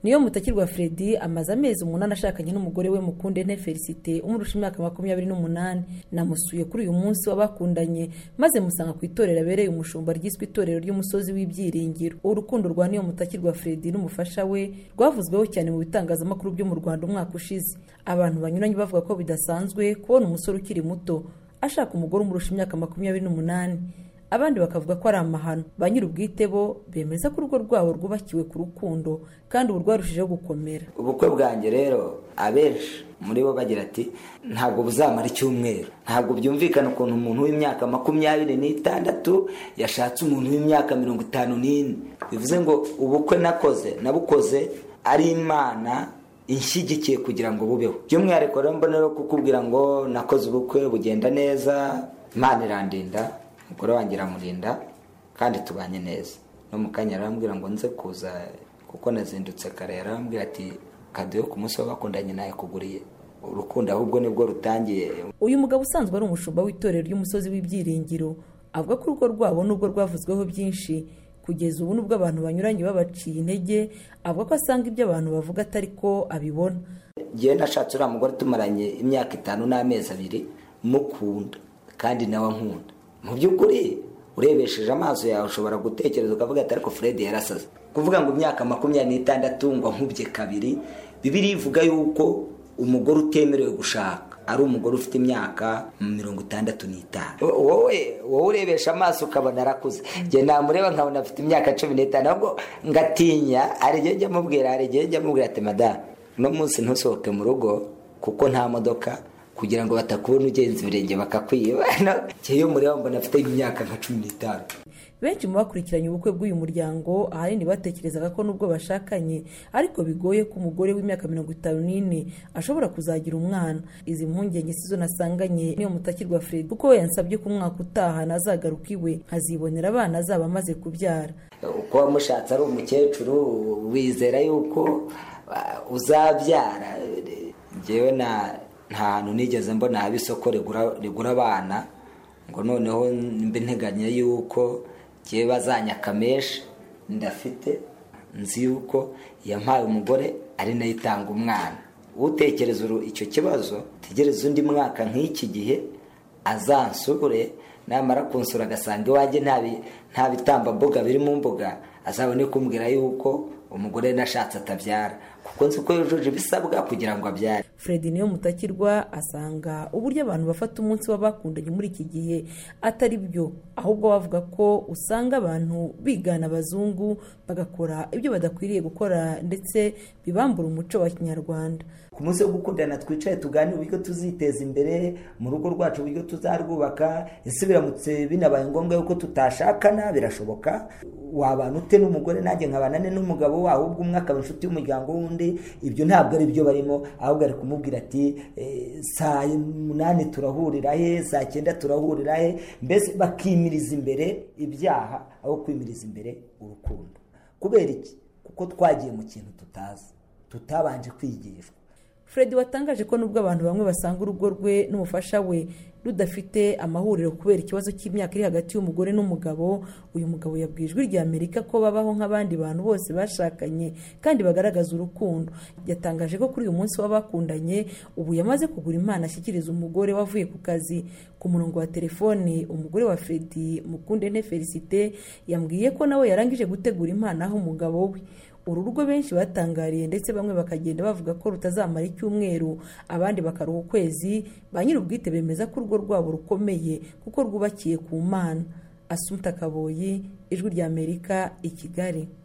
niyo mutakirwa Freddy amaze amezi umunani ashakanye n'umugore we Mukunde Nte Felicite umurusha imyaka makumyabiri n'umunani namusuye kuri uyu munsi w'abakundanye maze musanga ku itorero abereye umushumba ryiswe itorero ry'umusozi w'ibyiringiro urukundo rwa niyo mutakirwa Freddy n'umufasha we rwavuzweho cyane mu bitangazamakuru byo mu Rwanda umwaka ushize abantu banyuranye bavuga ko bidasanzwe kubona umusore ukiri muto ashaka umugore umurusha imyaka makumyabiri n'umunani abandi bakavuga ko ari amahano ba nyir'ubwite bo bemeza ko urugo rwabo rwubakiwe ku rukundo kandi ubu rwarushijeho gukomera ubukwe bwanjye rero abenshi muri bo bagira ati ntabwo buzamara icyumweru ntabwo byumvikana ukuntu umuntu w'imyaka makumyabiri n'itandatu yashatse umuntu w'imyaka mirongo itanu n'ine bivuze ngo ubukwe nakoze nabukoze ari imana inshyigikiye kugira ngo bubeho by'umwihariko rero mbona rero kukubwira ngo nakoze ubukwe bugenda neza imana irandinda umugore wanjye iramurinda kandi tubanye neza no mu kanya arambwira ngo nze kuza kuko nazindutse kare yarambwira ati kaduhe ku munsi w'abakundanye nawe kuguriye urukundo ahubwo nibwo rutangiye uyu mugabo usanzwe ari umushumba w'itorero ry'umusozi w'ibyiringiro avuga ko urugo rwabo nubwo rwavuzweho byinshi kugeza ubu nubwo abantu banyuranye babaciye intege avuga ko asanga ibyo abantu bavuga atari ko abibona ngewe nashatse uriya mugore tumaranye imyaka itanu n'amezi abiri mukunda kandi nawe ankunda mu by'ukuri urebesheje amaso yawe ushobora gutekereza ukavuga ati ariko Fred yarasaze kuvuga ngo imyaka makumyabiri n'itandatu ngo nkubye kabiri bibiri ivuga yuko umugore utemerewe gushaka ari umugore ufite imyaka mirongo itandatu n'itanu wowe wowe urebesha amaso ukabona arakuze njye namureba nkabona afite imyaka cumi n'itanu ahubwo ngatinya hari igihe njya amubwira hari igihe njya amubwira ati madamu uno munsi ntusohoke mu rugo kuko nta modoka kugira ngo batakubona ugenza ibirenge bakakwiba iyo mureba mbona afite imyaka nka cumi n'itanu benshi mu bakurikiranye ubukwe bw'uyu muryango ahanini batekerezaga ko nubwo bashakanye ariko bigoye ko umugore w'imyaka mirongo itanu n'ine ashobora kuzagira umwana izi mpungenge sizo nasanganye niyo mutakirwa Fred kuko we yansabye ko umwaka utaha nazagaruka iwe nkazibonera abana azaba amaze kubyara uko wamushatse ari umukecuru wizera yuko uzabyara ngewe na nta hantu nigeze mbona haba isoko rigura abana ngo noneho mbe nteganya yuko ngewe bazanya akameshi ndafite nzi yuko yampaye umugore ari nayo itanga umwana utekereza icyo kibazo tegereza undi mwaka nk'iki gihe azansubure namara kunsura agasanga iwanjye nta bitambambuga biri mu mbuga azabone kumbwira yuko umugore nashatse atabyara kuko nzi ko yujuje ibisabwa kugira ngo abyare Fred niyo mutakirwa asanga uburyo abantu bafata umunsi w'abakundanye muri iki gihe atari byo ahubwo bavuga ko usanga abantu bigana abazungu bagakora ibyo badakwiriye gukora ndetse bibambura umuco wa kinyarwanda ku munsi wo gukundana twicaye tuganira uburyo tuziteza imbere mu rugo rwacu uburyo tuzarwubaka ese biramutse binabaye ngombwa yuko tutashakana birashoboka wabana ute n'umugore nanjye nkabana ne n'umugabo we ahubwo umwe akaba inshuti y'umuryango w'undi ibyo ntabwo ari byo barimo ahubwo ari kumubwira ati saa umunani turahurira he saa cyenda turahurira he mbese bakimiriza imbere ibyaha aho kwimiriza imbere urukundo kubera iki kuko twagiye mu kintu tutazi tutabanje kwigishwa Fred watangaje ko nubwo abantu bamwe basanga urugo rwe n'umufasha we rudafite amahuriro kubera ikibazo cy'imyaka iri hagati y'umugore n'umugabo uyu mugabo yabwiye ijwi rya amerika ko babaho nk'abandi bantu bose bashakanye kandi bagaragaza urukundo yatangaje ko kuri uyu munsi w'abakundanye ubu yamaze kugura impano ashyikiriza umugore wavuye ku kazi ku murongo wa telefone umugore wa Freddy mukunde ne felicite yambwiye ko nawe yarangije gutegura impano aho umugabo we uru rugo benshi batangariye ndetse bamwe bakagenda bavuga ko rutazamara icyumweru abandi bakaruha ukwezi ba nyir'ubwite bemeza ko urugo rwabo rukomeye kuko rwubakiye ku mana asumta kaboyi ijwi ry'amerika i kigali